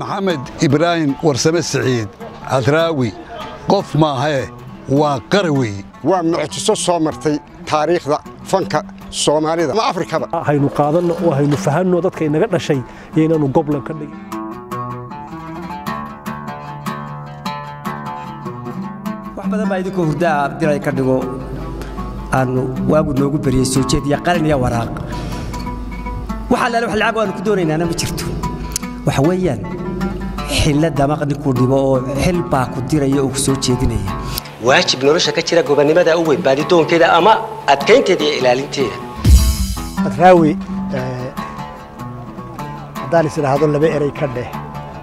maxamed ibraahim warsame siciid hadraawi qof maahee waa qara weeye waa mucjiso soo martay taariikhda fanka soomaalida ama afrikaba haynu qaadanno oo haynu fahanno dadka inaga dhashay iyo inaanu goblan ka dhigin wax badan baa idinkoo hurdaa abdilay ka dhigo aanu waagu noogu beriyey soo jeediya qalin iyo waraaq waxa laale wax lacag aanu ku doonaynaana ma jirto waxa weeyaan xilla damaq ninkuu dhibo oo xil baa ku diraya oo ku soo jeedinaya waajib nolosha ka jira gobonnimada u weyn baadidoonkeeda ama adkaynteeda iyo ilaalinteeda adraawi haddaan is idhaahdo laba erey ka dheh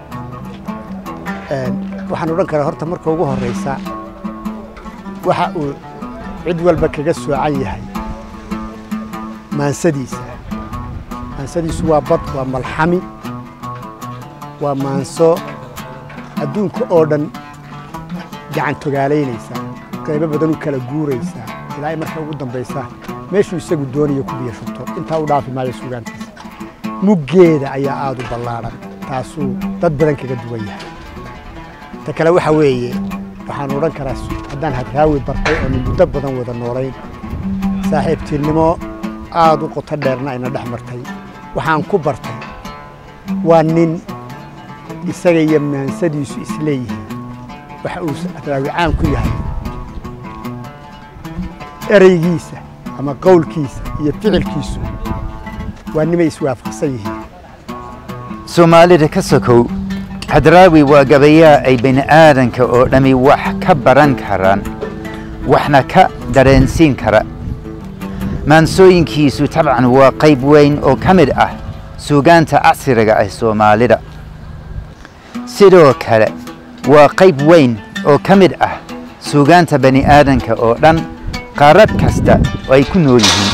waxaan odhan karaa horta marka ugu horraysa waxa uu cid walba kaga soocan yahay maansadiisa maansadiisu waa bad waa malxami waa maanso adduunka oo dhan gacan togaalaynaysa qaybo badan u kala guuraysa ilaa ay marka ugu dambaysa meeshuu isagu doonaya ku biyo shubto intaa u dhaafi maayo sugaantiisa muggeeda ayaa aad u ballaadhan taasuu dad badan kaga duwan yahay ta kale waxa weeye waxaan odhan karaa haddaan hadraawi bartay oo nin muddo badan wada noolayn saaxiibtiinnimo aad u qoto dheerna ayna dhex martay waxaan ku bartay waa nin isaga iyo maansadiisu isleeyihiin waxa uu hadraawi caan ku yahay ereygiisa ama qowlkiisa iyo ficilkiisu waa nimay iswaafaqsan yihiin soomaalida ka sokow hadraawi waa gabayaa ay bini'aadanka oo dhammi wax ka baran karaan waxna ka dareensiin kara maansooyinkiisu tabcan waa qayb weyn oo ka mid ah suugaanta casriga ah soomaalida sidoo kale waa qayb weyn oo ka mid ah suugaanta bani'aadanka oo dhan qaarad kasta oo ay ku nool yihiin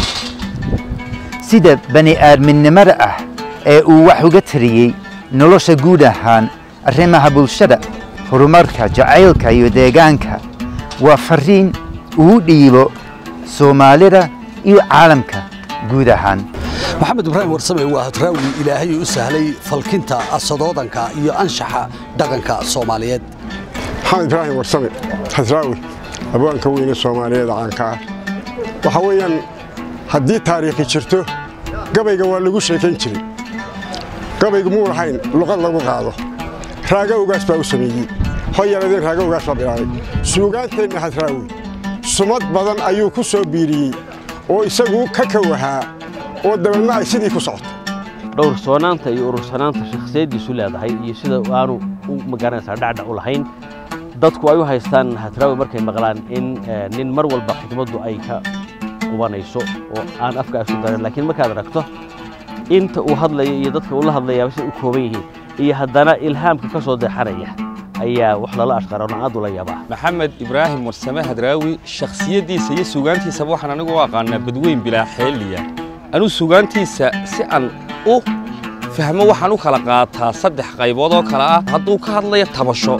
sida bani'aadminnimada ah ee uu wax uga tariyey nolosha guud ahaan arrimaha bulshada horumarka jacaylka iyo deegaanka waa farriin uu dhiibo soomaalida iyo caalamka guud ahaan maxamed ibraahim warsame waa hadraawi ilaahay u sahlay falkinta asadoodanka iyo anshaxa dhaqanka soomaaliyeed maxamed ibraahim warsame hadraawi abwaanka weyne soomaaliyeed caanka ah waxa weeyaan haddii taariikhi jirto gabayga waa lagu sheekayn jiray gabaygu muu lahayn luqad lagu qaado raaga ogaas baa u sameeyey hoyaladeen raaga ogaas baa bilaabay suugaanteenna hadraawi sumad badan ayuu ku soo biiriyey oo isagu ka kowahaa oo dabeedna ay sidii ku socoto dhowrsoonaanta iyo urursanaanta shakhsiyaddiisu leedahay iyo sida aanu u magaranaysaa dhacdhac u lahayn dadku ay u haystaan hadraawi markay maqlaan in nin mar walba xikmaddu ay ka qubanayso oo aan afka isu darin laakiin markaad aragto inta uu hadlayo iyo dadka uu la hadlayaa siday u kooban yihiin iyo haddana ilhaamka ka soo deexanaya ayaa wax lala ashqaroona aad ula yaabaa maxamed ibraahim warsame hadraawi shakhsiyaddiisa iyo suugaantiisaba waxaan anigu u aqaanaa badweyn bilaa xeeliya anuu suugaantiisa si aan u fahmo waxaan u kala qaataa saddex qaybood oo kale ah hadduu ka hadlayo tabasho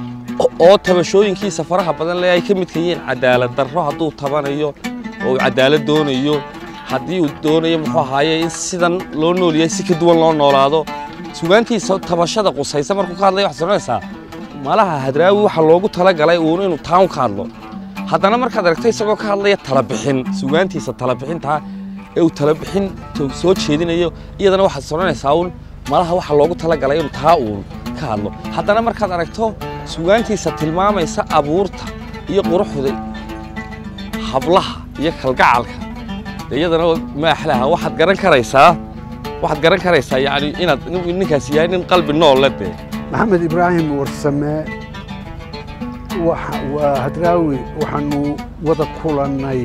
oo tabashooyinkiisa faraha badan le ay ka midka yihiin cadaalad darro hadduu tabanayo oo uu cadaalad doonayo haddii uu doonayo muxuu ahaaye in sidan loo noolyahay si ka duwan loo noolaado sugaantiisa tabashada qusaysa markuu ka hadlaya waxaad soconaysaa malaha hadraawi waxaa loogu talagalay uun inuu taan ka hadlo haddana markaad aragto isagoo ka hadlaya talabixin sugaantiisa talabixintaa ee uu talabixin soo jeedinayo iyadana waxaad soconaysaa uun malaha waxaa loogu talagalay inuu taa uun ka hadlo haddana markaad aragto sugaantiisa tilmaamaysa abuurta iyo quruxda hablaha iyo kalgacalka iyadana maaxlaha waxaad garan karaysaa waxaad garan karaysaa yani inaad ninkaasi yahay nin qalbi noolle dee maxamed ibraahim warsame waa hadraawi waxaanu wada kulannay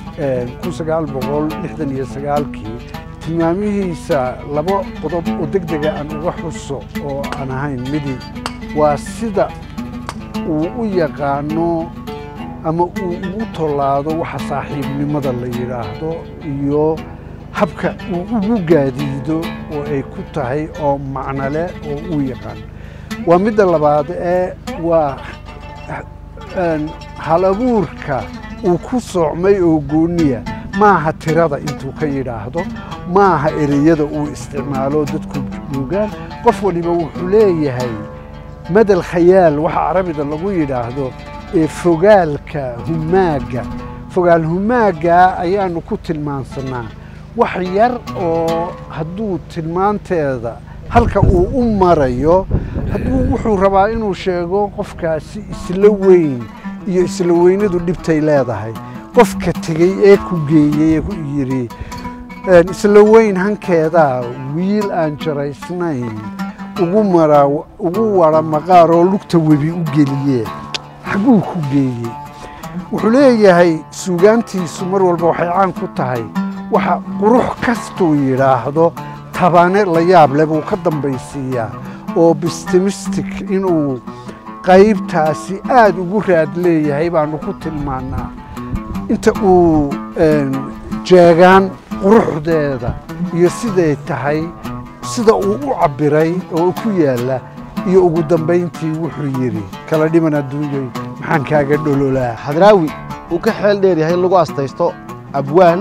kii tilmaamihiisa laba qodob oo deg dega aan uga xuso oo aan ahayn midi waa sida uu u yaqaano ama uu ugu tollaado waxa saaxiibnimada la yidhaahdo iyo habka uu ugu gaadiido oo ay ku tahay oo macno leh oo uu yaqaan waa midda labaad ee waa hal abuurka uu ku soocmay oo gooniya maaha tirada intuu ka yidhaahdo maaha ereyada uu isticmaalo dadku suugaan qof waliba wuxuu leeyahay madal khayaal waxa carabida lagu yidhaahdo ee fogaalka humaaga fogaal humaaga ayaanu ku tilmaansanaa wax yar oo hadduu tilmaanteeda halka uu u marayo hadduu wuxuu rabaa inuu sheego qofkaasi isla weyn iyo isla weynadu dhibtay leedahay qofka tegey ee ku geeyey ee ku yidhi isla weyn hankeedaa wiil aan jaraysnayn ugu mara ugu wara maqaaroo lugta webi u geliye xagguu ku geeyey wuxuu leeyahay suugaantiisu mar walba waxay caan ku tahay waxa qurux kastuu yidhaahdo tabane la yaab leh buu ka dambaysiiyaa oo bistimistic inuu qaybtaasi aad ugu raad leeyahay baanu ku tilmaannaa inta uu jeegaan quruxdeeda iyo siday tahay sida uu u cabbiray oo ku yaalla iyo ugu dambayntii wuxuu yidhi kala dhiman adduunyoy maxaan kaaga dhololaa hadraawi uu ka xeel dheer yahay in lagu astaysto abwaan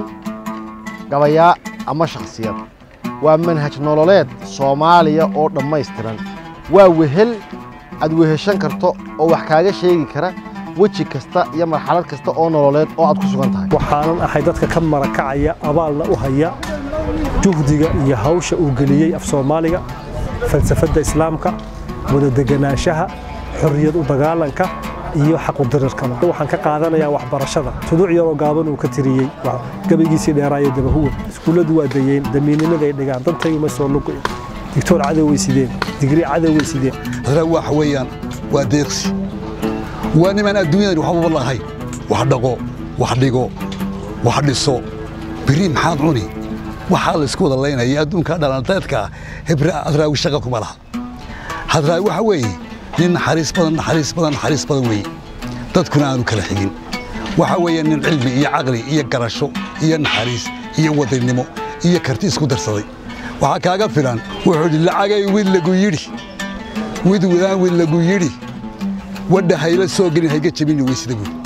gabayaa ama shakhsiyad waa manhaj nololeed soomaaliya oo dhammaystiran waa wehel aad weheshan karto oo wax kaaga sheegi kara weji kasta iyo marxalad kasta oo nololeed oo aad ku sugan tahay waxaanan ahay dadka ka marakacaya abaalna u haya juhdiga iyo hawsha uu geliyey af soomaaliga falsafadda islaamka wada deganaanshaha xorriyad u dagaalanka iyo xaqudirirkaba waxaan ka qaadanayaa waxbarashada tuduuc yaroo gaaban uu ka tiriyey gabaygiisii dheeraayo dabahuwa iskuulladu waa dayeen damiinnimaday dhigaan dantayuma soo lugoyn digtoor cadow way sideen digrii cadow way sideen hadraawi waxa weeyaan waa deeqsi waa nimaan adduunyadan waxbaba lahayn wax dhaqo wax dhigo wax dhiso biri maxaad cuni waxaa laysku wada laynaya adduunka dhalanteedka hebra hadraawi shaqa kuma laha hadraawi waxa weeye nin naxariis badan naxariis badan naxariis badan weeye dadkuna aanu kala xigin waxa weeye nin cilmi iyo caqli iyo garasho iyo naxariis iyo wadaynimo iyo karti isku darsaday waxaa kaaga filan wuxuu idhi lacagay wid lagu yidhi wid wadaan wid lagu yidhi wadha hayla soo gelin hayga jebini weysida buuri